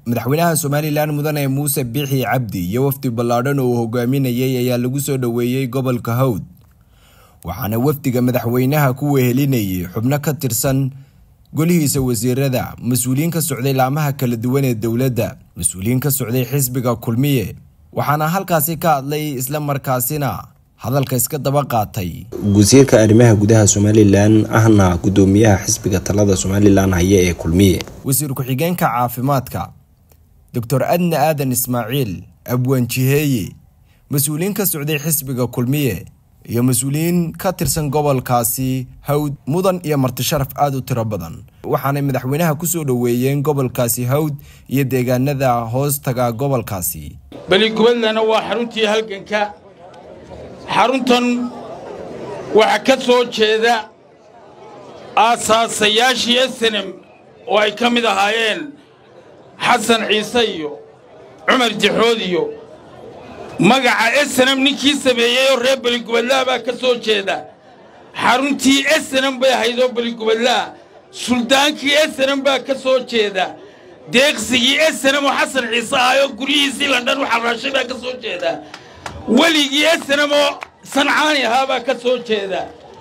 madaxweynaha somalilan mudane muuse biixi cabdi iyo wafdi ballaadhan oo uu hogaaminayay ayaa lagu soo dhoweeyey gobolka hawd waxaana wafdiga madaxweynaha ku wehelinayay xubno ka tirsan golihiisa wasiirada mas-uuliyiin ka socday laamaha kala duwan ee dowladda mas-uuliyiin ka socday xisbiga kulmiye waxaana halkaasi ka hadlay isla markaasina hadalka iska daba qaatay wasiirka arrimaha gudaha somalilan ahna gudoomiyaha xisbiga talada somalilan haya ee kulmiye wasiir ku-xigeenka caafimaadka doctor adna aadan ismaaciil abwaan jiheeye mas-uuliyiin ka socday xisbiga kulmiye iyo mas-uuliyiin ka tirsan gobolkaasi hawd mudan iyo martisharaf aada u tiro badan waxaanay madaxweynaha kusoo dhoweeyeen gobolkaasi hawd iyo deegaanada hoos taga gobolkaasi beligubadlana waa xaruntii halganka xaruntan waxaa ka soo jeeda aasaasayaashii esenem oo ay ka mid ahaayeen xasan ciise iyo cumar jaxood iyo magaca esenem ninkii sameeyey oo reer beligubadlaha baa ka soo jeeda xaruntii esenem bay ahayd oo beligubadlaha suldaankii esenem baa ka soo jeeda deeqsigii esenem oo xasan ciise ahaayoo guryihiisii landhan u xaraashay baa ka soo jeeda weligii esenem oo sancaani ahaa baa ka soo jeeda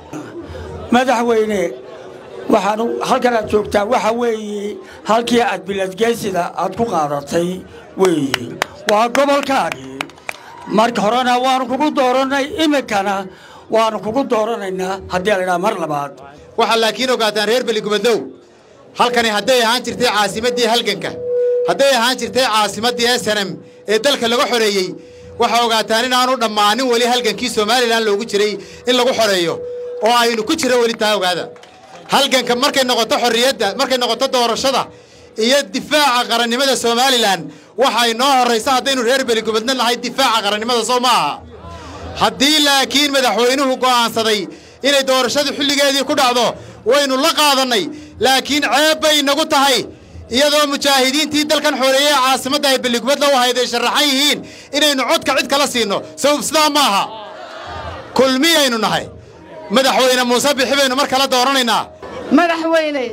madaxweyne waxaan halkan aad joogtaa waxa weeye halkii aad biladgeysida aad ku qaadatay weeye waa gobolkaagii marka horena waanu kugu doorannay iminkana waanu kugu dooranaynaa haddii laydhaha mar labaad waxaa laakiin ogaataan reer beligubadlow halkani hadday ahaan jirtay caasimaddii halganka hadday ahaan jirtay caasimaddii esenem ee dalka laga xoreeyey waxaa ogaataan inaanu dhammaanin weli halgankii somalilan loogu jiray in lagu xoreeyo oo aynu ku jiro weli taa ogaada halganka markay noqoto xorriyadda markay noqoto doorashada iyo difaaca qarannimada somalilan waxay noo horraysa haddaynu reer beligubadna nahay difaaca qarannimada soo ma aha haddii laakiin madaxweynuhu go'aansaday inay doorashadu xilligeedii ku dhacdo waynu la qaadannay laakiin ceeb bay inagu tahay iyadoo mujaahidiintii dalkan xoreeyey caasimadda ay beligubadla u ahayd ay sharaxan yihiin inaynu codka cid kala siinno sabab sidaa ma aha kulmiyaynu nahay madaxweyne muuse bixi baynu mar kale dooranaynaa madaxweyne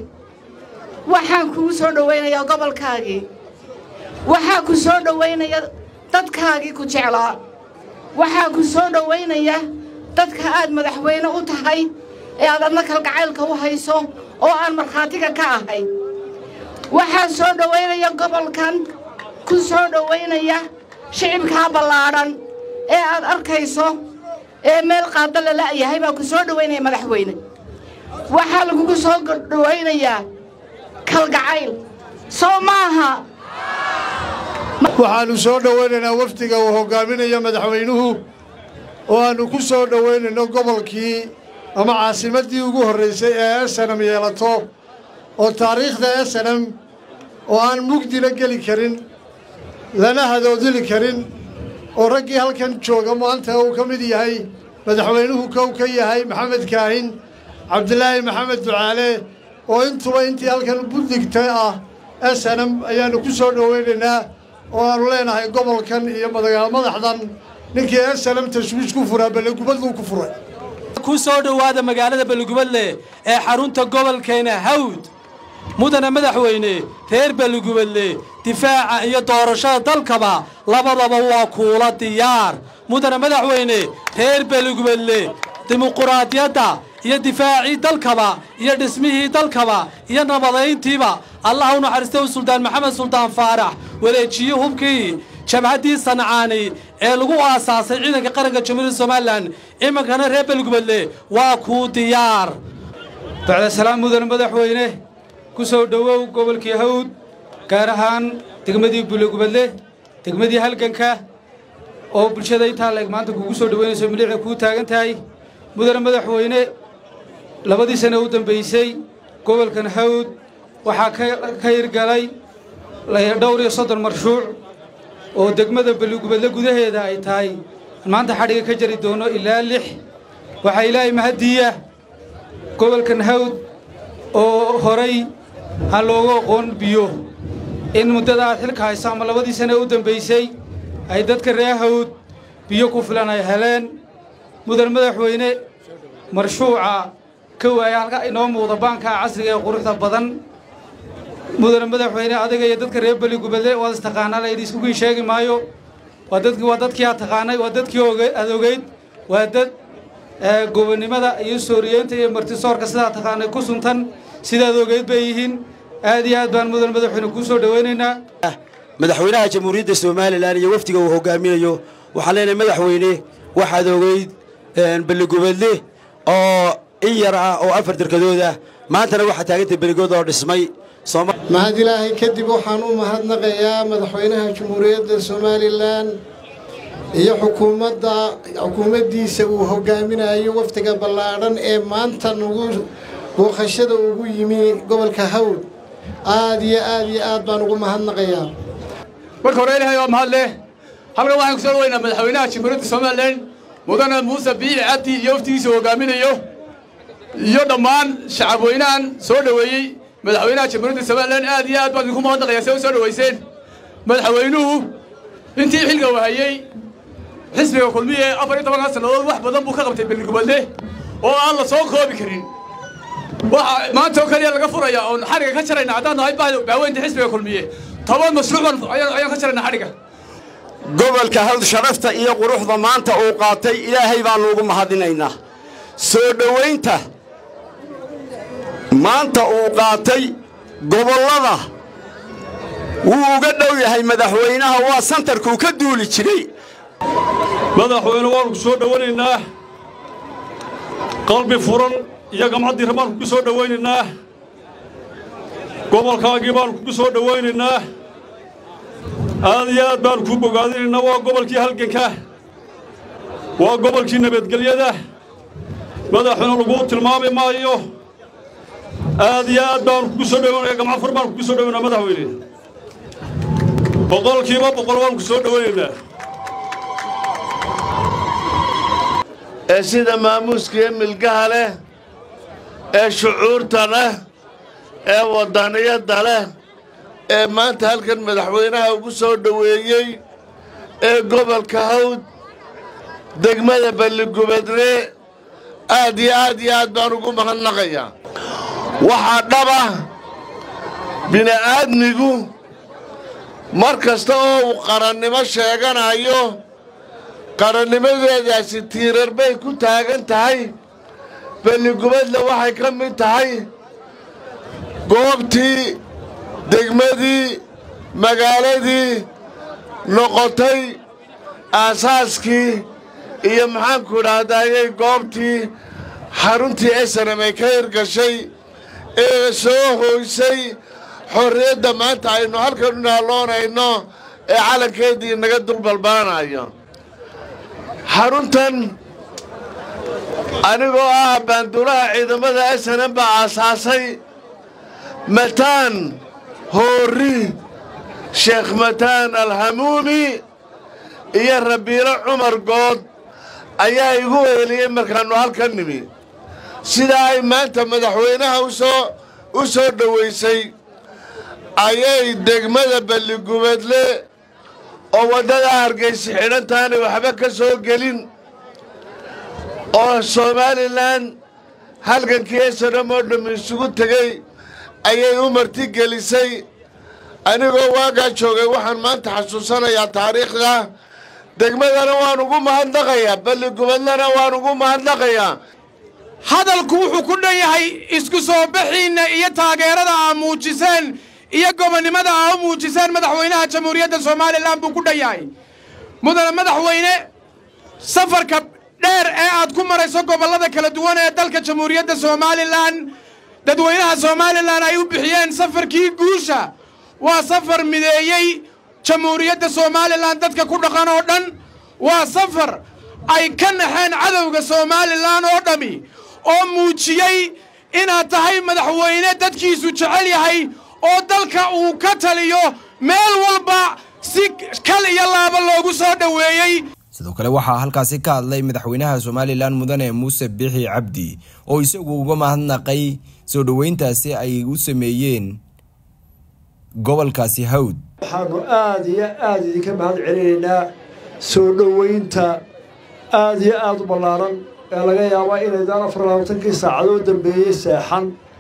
waxaan kugu soo dhowaynayaa gobolkaagii waxaa ku soo dhowaynaya dadkaagii ku jeclaa waxaa ku soo dhowaynaya dadka aad madaxweyne u tahay ee aad adna kalgacaylka u hayso oo aan markhaatiga ka ahay waxaa soo dhowaynaya gobolkan ku soo dhowaynaya shicibkaa ballaadhan ee aad arkayso ee meel qaadda la la'yahay baa ku soo dhowaynaya madaxweyne waxaa lagugu soo dhowaynayaa kalgacayl soo maaha waxaannu soo dhowaynaynaa wafdiga uu hoggaaminayo madaxweynuhu oo aannu ku soo dhowaynayno gobolkii ama caasimaddii ugu horraysay ee esenam yeelato oo taariikhda esenam oo aan mugdina geli karin lana hadoodili karin oo raggii halkan jooga maanta uu ka mid yahay madaxweynuhu kow ka yahay maxamed kaahin cabdilaahi maxamed ducaale oo intuba intii halkan buddigta ah esenam ayaannu ku soo dhowaynaynaa oo aannu leenahay gobolkan iyo madagaal madaxdan ninkii esenam tashwiish ku furaa beligubadluu ku furay ku soo dhowaada magaalada beligubadle ee xarunta gobolkeena hawd mudana madaxweyne reer beligubadle difaaca iyo doorashada dalkaba labadaba waa kuula diyaar mudana madaxweyne reer beligubadle dimuquraadiyadda iyo difaacii dalkaba iyo dhismihii dalkaba iyo nabadayntiiba allah u naxariistay suldaan maxamed suldaan faarax wareejiye hubkii jabhaddii sancaani ee lagu aasaasay ciidanka qaranka jamhuuriyadda somalilan iminkana reer beligubadle waa kuu diyaar bacdasalaam mudan madaxweyne ku soo dhowow gobolkii hawd gaar ahaan degmadii bulegubadle degmadii halganka oo bulshada intaa leeg maanta kugu soo dhowaynayso miliica kuu taagan tahay mudane madaxweyne labadii sane u dambaysay gobolkan hawd waxaa ka hirgalay dhowr iyo soddon marshuuc oo degmada beligubadle gudaheeda ay tahay maanta xadhiga ka jari doono ilaa lix waxaa ilaahay mahaddiiya gobolkan hawd oo horay aan loogu aqoon biyo in muddada aad xilka hayso ama labadii sane u dambaysay ay dadka reer hawd biyo ku filan ay heleen mudan madaxweyne marshuuca ka waaya halka inoo muuqda baankaa casriga ee quruxda badan mudane madaxweyne adiga iyo dadka reer beligubadle waad istaqaanaa layidhi iskugiin sheegi maayo waa dadkii waa dadkii aad taqaanay waa dadkii aad ogeyd waa dad gobonnimada iyo sooriyeynta iyo martisoorka sidaad taqaanay ku suntan sidaad ogeyd bay yihiin aad iyo aad baan mudane madaxweyne kuu soo dhowaynaynaa madaxweynaha jamhuuriyadda somalilan iyo wafdiga uu hogaaminayo waxaan leenahay madaxweyne waxaad ogeyd beligubadle oo in yar ah oo afar derkadood ah maantana waxaa taagantay beligood oo dhismay mahad ilaahay kadib waxaan u mahadnaqayaa madaxweynaha jamhuuriyadda somalilan iyo xukuumadda xukuumaddiisa uu hogaaminayo wafdiga ballaadhan ee maanta nagu booqashada ugu yimi gobolka hawd aad iyo aad iyo aad baan ugu mahadnaqayaa marka hore ilaahay waa mahad leh halkan waxaan ku soo dhaweynaa madaxweynaha jamhuuriyadda somalilan mudane muuse biici cabdi iyo waftigiisa hogaaminayo iyo dhammaan shacabweynahan soo dhoweeyey madaxweynaha jamhuuriyadda somalilan aad iyo aad baan idinku mahadnaqayaa see u soo dhoweyseen madaxweynuhu intii xilga wahayey xisbiga kulmiye afar iyo tobankaa sannadood wax badan buu ka qabtay beligubadle oo aan la soo koobi karin waxa maanta oo kaliya laga furaya oon xadhiga ka jarayna haddaan nahay baaweynta xisbiga kulmiye toban mashruuc ayaan ka jarayna xadhiga gobolka hawd sharafta iyo quruxda maanta uu qaatay ilaahay baannu ugu mahadinaynaa soo dhowaynta maanta uu qaatay gobollada wuu uga dhow yahay madaxweynaha waa santarkuu ka duuli jiray madaxweyne waannu ku soo dhowaynaynaa qalbi furan iyo gamcaddii baannu kugu soo dhowaynaynaa gobolkaagii baannu kugu soo dhowaynaynaa aad iyo aad baannu kuu bogaadinaynaa waa gobolkii halganka waa gobolkii nabadgelyada madaxweyne laguu tilmaami maayo aad iyo aad baannu kugu soo dhowaynaya gamca fur baannu kugu soo dhowaynaa madaxweyne boqolkiiba boqol waannu ku soo dhowaynaynaa ee sida maamuuskaiyo milgaha leh ee shucuurta leh ee waddaniyadda leh ee maanta halkan madaxweynaha ugu soo dhoweeyey ee gobolka hawd degmada balligubadle aad iyo aad iyo aad baan ugu mahadnaqayaa waxaa dhaba bini'aadmigu mar kasta oo uu qarannimo sheeganayo qarannimadeedaasi tiirar bay ku taagan tahay balligubadle waxay ka mid tahay goobtii degmadii magaaladii noqotay aasaaskii iyo maxaanku idhaahdayey goobtii xaruntii esanam ay ka hirgashay ee soo hoysay xorriyadda maanta aynu halkan u naalloonayno ee calankeedii naga dulbalbaanayo xaruntan anigoo ah baanduulaha ciidamada esanan baa aasaasay mataan hoorri sheekh mataan alhamuumi iyo rabiilo cumar good ayaa igu weheliyey markaannu halkan nimi sidaa ay maanta madaxweynaha usoo u soo dhowaysay ayay degmada balligubadle oo waddada hargaysi xidhantaanay waxba ka soo gelin oo somalilan halgankii esanam oo dhamm isugu tegey ayay u martigelisay anigoo waagaa joogay waxaan maanta xasuusanayaa taariikhda degmadana waan ugu mahadnaqayaa balligubadlana waan ugu mahadnaqayaa hadalku wuxuu ku dhan yahay isku soo bixiinna iyo taageerada aa muujiseen iyo gobonnimada aa u muujiseen madaxweynaha jamhuuriyadda somalilan buu ku dhan yahay mudane madaxweyne safarka dheer ee aad ku marayso gobollada kala duwan ee dalka jamhuuriyadda somalilan dadweynaha somalilan ay u bixiyeen safarkii guusha waa safar mideeyey jamhuuriyadda somalilan dadka ku dhaqan oo dhan waa safar ay ka naxeen cadowga somalilan oo dhammi oo muujiyey inaad tahay madaxweyne dadkiisu jecel yahay oo dalka uu ka taliyo meel walba si kal iyo laaba loogu soo dhoweeyey sidoo kale waxaa halkaasi ka hadlay madaxweynaha somalilan mudane muuse biixi cabdi oo isagu uga mahadnaqay soo dhoweyntaasi ay u sameeyeen gobolkaasi hawd waxaannu aad iyo aad idinka mahad celinaynaa soo dhoweynta aad iyo aad u ballaaran ee laga yaabaa inaydaan afar labaatankii saacadood dambeeyey seexan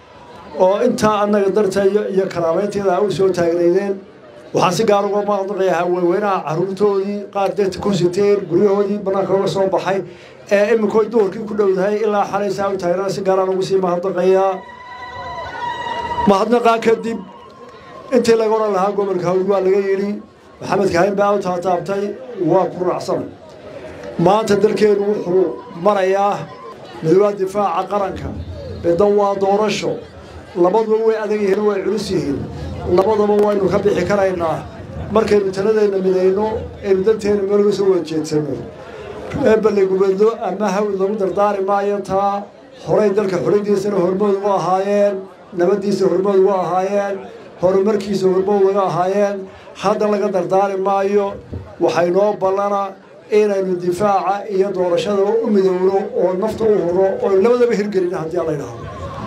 oo intaa annaga darteeyo iyo karaameynteeda a u soo taagnaydeen waxaan si gaar uga mahadnaqayaa haweenweynaha carruurtoodii qaar deegta ku siteen guryahoodii bannaanka uga soo baxay ee iminkoo duhurkii ku dhowdahay ilaa xalaysaa u taagnaa si gaaraan ugu sii mahadnaqayaa mahadnaqaa kadib intii laga odhan lahaa gobolka hawd waa laga yidhi maxamed kaahin baa u taataabtay waa ku raacsan maanta dalkeenu wuxuu marayaa midowaa difaaca qaranka middan waa doorasho labaduba way adag yihiin way culus yihiin labadaba waynu ka bixi karaynaa markaynu taladeenna midayno aynu danteena meelga soo wada jeedsanno eebale gubadlo ama hawd lagu dardaari maayo taa horay dalka xoradiisana hormood uga ahaayeen nabaddiisa hormood uga ahaayeen horumarkiisa hormood uga ahaayeen hadda laga dardaari maayo waxaynoo ballana inaynu difaaca iyo doorashadaba u midowno oo nafta u huro oo labadaba hirgelina haddii alla ydhaahdo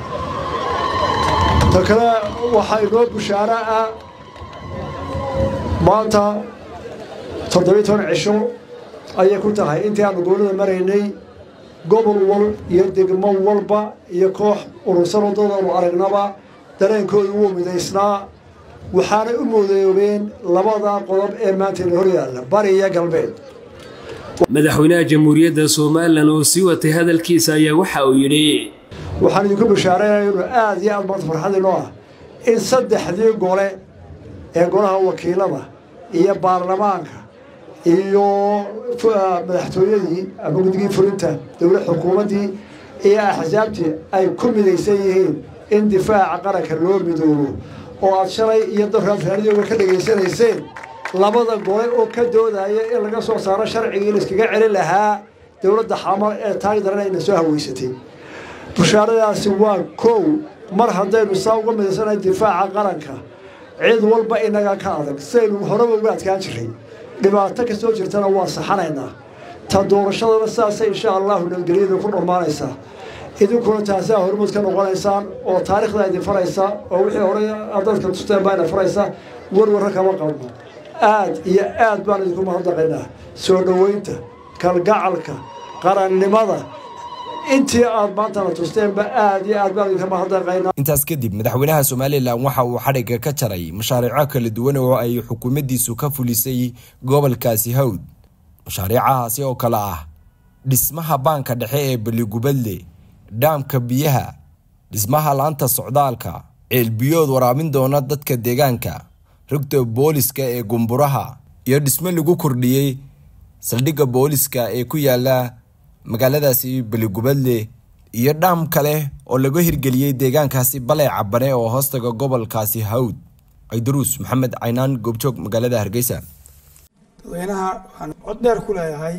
ta kale waxaa inoo bushaaro ah maanta toddobiyi toban cisho ayay ku tahay intii aanu gobolada maraynay gobol wal iyo degmo walba iyo koox urursan wadadaanu aragnaba dareenkooda wuu midaysnaa waxaanay u moodoobeen labada qodob ee maantayna hor yaalla bari iyo galbeed madaxweynaha jamhuuriyadda somalilan oo sii watay hadalkiisa ayaa waxa uu yidhi waxaan idinku bishaaraynaya inu aada iyo aad maanta farxadiinoo ah in saddexdii gole ee golaha wakiilada iyo baarlamaanka iyo madaxtooyadii ama guddigii fulinta dowlad xukuumaddii iyo axsaabtii ay ku midaysan yihiin in difaaca qaranka loo midoobo oo aad shalay iyo daraad raadiyooga ka dhegaysanayseen labada gole oo ka doodaya in laga soo saaro sharcigii la iskaga celin lahaa dowladda xamar ee taagi daran ayna soo haweysatay bushaaradaasi waa kow mar haddaynu saa uga midaysanahay difaaca qaranka cid walba inaga ka adag sidaynu horeba uga adkaan jiray dhibaato kastoo jirtana waa saxanaynaa ta doorashadana sidaasay insha allahu nabadgelyada ku dhammaanaysaa idinkuna taasaa hormuud ka noqonaysaan oo taarikhda idin faraysa oo wixii horey dadka tusteen baa ina faraysa warwarra kama qabno aad iyo aad baan idinku mahadnaqaynaa soo dhoweynta kalgacalka qarannimada intii aad maantana tusteenba aad iyo aad baan idinka mahadnaqaynaa intaas kadib madaxweynaha somalilan waxa uu xadhigga ka jaray mashaariico kala duwan oo ay xukuumaddiisu ka fulisay gobolkaasi hawd mashaariicahaasi oo kale ah dhismaha baanka dhexe ee beligubadle dhaamka biyaha dhismaha laanta socdaalka ceelbiyood waraabin doona dadka deegaanka rugta booliska ee gumburaha iyo dhismo lagu kordhiyey saldhigga booliska ee ku yaala magaaladaasi beligubadle iyo dhaam kale oo laga hirgeliyey deegaankaasi balee cabane oo hoostaga gobolkaasi hawd ciidaruus maxamed caynaan goobjoog magaalada hargeysa dadweynaha waxaan cod dheer ku leeyahay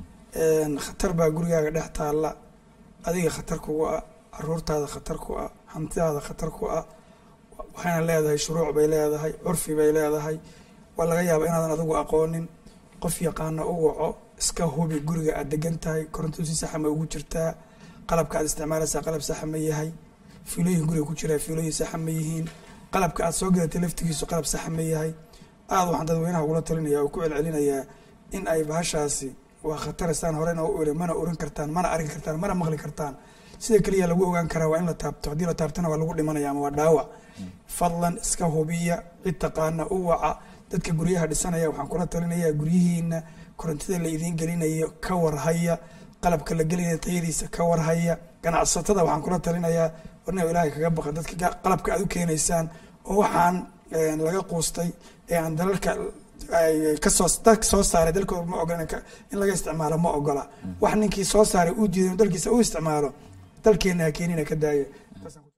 khatar baa gurigaaga dhex taalla adiga khatar kugu ah caruurtaada khatar ku ah hantidaada khatar ku ah waxayna leedahay shuruuc bay leedahay curfi bay leedahay waa laga yaaba inaadan adigu aqoonin qof yaqaana u waco iska hubi guriga aad degan tahay koronto si saxa ma ugu jirtaa qalabka aad isticmaalaysaa qalab saxa ma yahay fiilooyin guriga ku jira fiilooyin saxa ma yihiin qalabka aad soo gadatay laftigiisu qalab saxa ma yahay aada waxaan dadweynaha ugula talinaya oo ku celcelinayaa in ay bahashaasi waa khataristaan horena u iri mana oran kartaan mana arki kartaan mana maqli kartaan sida keliya lagu ogaan karaa waa in la taabto haddii la taabtana waa lagu dhimanaya ama waa dhaawac fadlan iska hubiya cid taqaana u waca dadka guryaha dhisanaya waxaan kula talinayaa guryihiina korontada la idiin gelinayo ka warhaya qalabka la gelinaya tayadiisa ka warhaya ganacsatada waxaan kula talinayaa warna ilaahay kaga baqa dadka qalabka aad u keenaysaan oo waxaan laga quustay ee aan dalalka kasoo dalka soo saaray dalkooda ma ogola in laga isticmaalo ma ogola wax ninkii soo saaray uu diiday dalkiisa u isticmaalo dalkeena ha keenina ka daaya